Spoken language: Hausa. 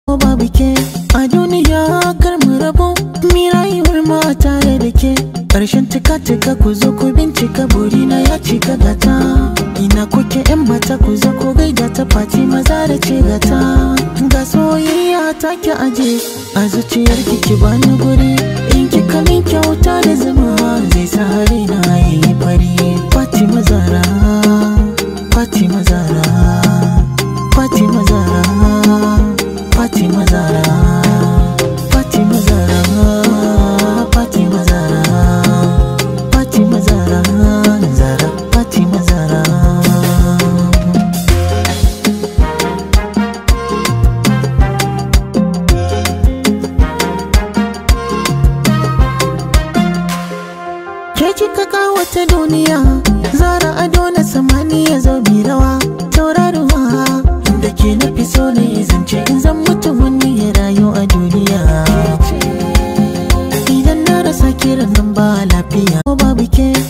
babu ke a duniya kar mu rabu mi rayuwar ma tare da ke ƙarshen tika-tika ku zo ku bincika burina ya cika gata ina kuke yan mata ku zo ku gaida ta fati maza da ce gata ga soyayya ta ki aje a zuciyar ki bani guri in kika min kyauta da zuma zai sa na yi fari Fatima Zara Fatima Zara Fatima Zara Fatima Zara Fatima Zara Fatima Zara Fatima Zara Zara Fatima Zara Ke kika kawata duniya Zara ado na samaniya zo bi rawa Tauraruwa Inda ke nafi so ne zance in zan mutu wani ya rayu a duniya Idan na rasa kiran nan ba lafiya Ko babu ke